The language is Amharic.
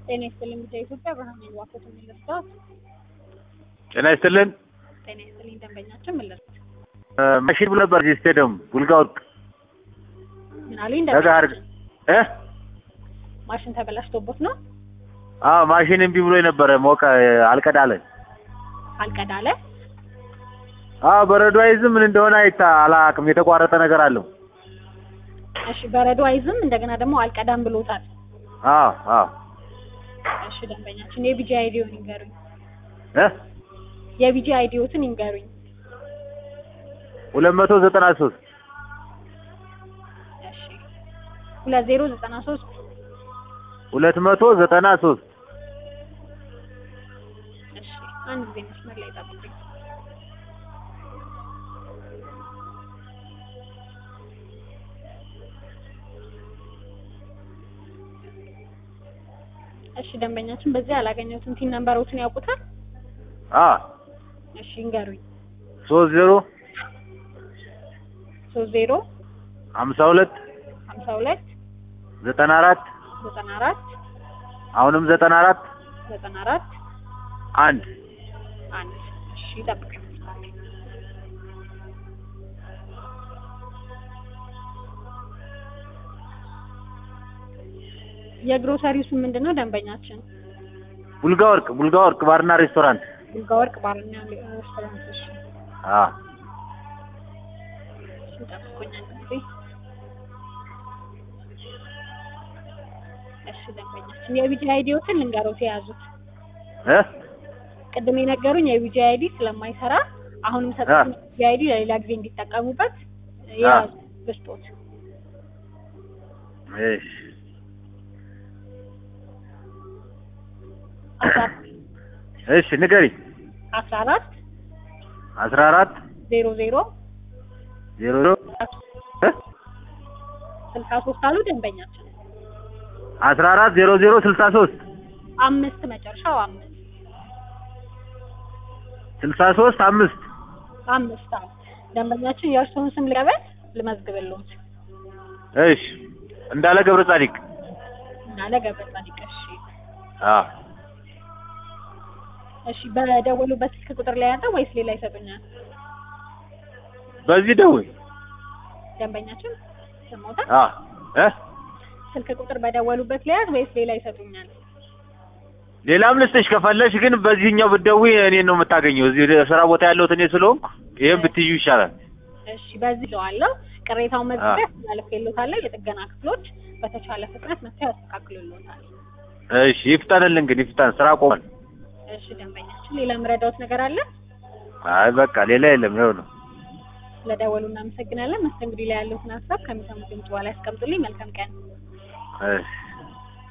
ጤና ይስጥልኝ ብቻ ኢትዮጵያ ብርሃን ዋኮት የሚልርዳት ጤና ይስጥልን። ጤና ይስጥልኝ ደንበኛችን ምልርት ማሽን ብሎ ነበር እዚህ ስቴዲየም ቡልጋ ወርቅ ምን አሉኝ ተጋር ደንበኛችን እ ማሽን ተበላሽቶቦት ነው አዎ ማሽን እምቢ ብሎ ነበረ ሞቀ አልቀዳለ አልቀዳለ አዎ በረዶ አይዝም ምን እንደሆነ አይታ አላውቅም የተቋረጠ ነገር አለው እሺ በረዶ አይዝም እንደገና ደግሞ አልቀዳም ብሎታል አዎ አዎ እሺ ደንበኛችን የቢጂ አይዲውን ይንገሩኝ እ የቢጂ አይዲዎትን ይንገሩኝ ሁለት መቶ ዘጠና ሶስት እሺ ሁለት ዜሮ ዘጠና ሶስት ሁለት መቶ ዘጠና ሶስት እሺ አንድ ጊዜ መስመር ላይ ጠብቁኝ እሺ ደንበኛችን በዚህ አላገኘሁትም ቲን ነምበሮችን ያውቁታል አ እሺ ይንገሩኝ ሶስት ዜሮ ሶስት ዜሮ ሀምሳ ሁለት ሀምሳ ሁለት ዘጠና አራት ዘጠና አራት አሁንም ዘጠና አራት ዘጠና አራት አንድ አንድ እሺ ጠብቁኝ የግሮሰሪው ስም ምንድን ነው ደንበኛችን ቡልጋ ወርቅ ቡልጋ ወርቅ ባርና ሬስቶራንት ቡልጋ ወርቅ ባርና ሬስቶራንት እሺ አ እሺ ጠብቁኝ አንድ ጊዜ እሺ ደንበኛችን የቢጂ አይዲዎትን ልንገሮት የያዙት እ ቅድም የነገሩኝ የቢጂ አይዲ ስለማይሰራ አሁንም ሰጡት የቢጂ አይዲ ለሌላ ጊዜ እንዲጠቀሙበት የያዙ ብስጦት እሺ እሺ ንገሪ አስራ አራት አስራ አራት ዜሮ ዜሮ ዜሮ ዜሮ እ ስልሳ ሶስት አሉ ደንበኛችን አስራ አራት ዜሮ ዜሮ ስልሳ ሶስት አምስት መጨረሻው አምስት ስልሳ ሶስት አምስት አምስት አዎ ደንበኛችን የእርስዎን ስም ልቀበል ልመዝግብልዎት እሺ እንዳለ ገብረ ጻዲቅ እናለ ገብረ ጻዲቅ እሺ አ እሺ በደወሉበት ስልክ ቁጥር ላይ ያለው ወይስ ሌላ ይሰጡኛል በዚህ ደውይ ደንበኛችን ሰሞታል አ እ ስልክ ቁጥር በደወሉበት ለያዝ ወይስ ሌላ ይሰጡኛል ሌላም ልስጥሽ ከፈለሽ ግን በዚህኛው ብትደውይ እኔን ነው የምታገኘው። እዚህ ስራ ቦታ ያለሁት እኔ ስለሆንኩ ይሄን ብትዩ ይሻላል። እሺ በዚህ ለዋለው ቅሬታውን መዝግበህ ያስተላልፍልዎታል የጥገና ክፍሎች በተቻለ ፍጥነት መጥተው ያስተካክሉልዎታል እሺ ይፍጠንልን ግን ይፍጠን፣ ስራ ቆሟል። እሺ ደንበኛችን ሌላ የምረዳዎት ነገር አለ አይ በቃ ሌላ የለም፣ ይኸው ነው። ስለደወሉ እናመሰግናለን መስተንግዶ ላይ ያለዎትን ሀሳብ ከሚሰሙት ድምጽ በኋላ ያስቀምጡልኝ መልካም ቀን እሺ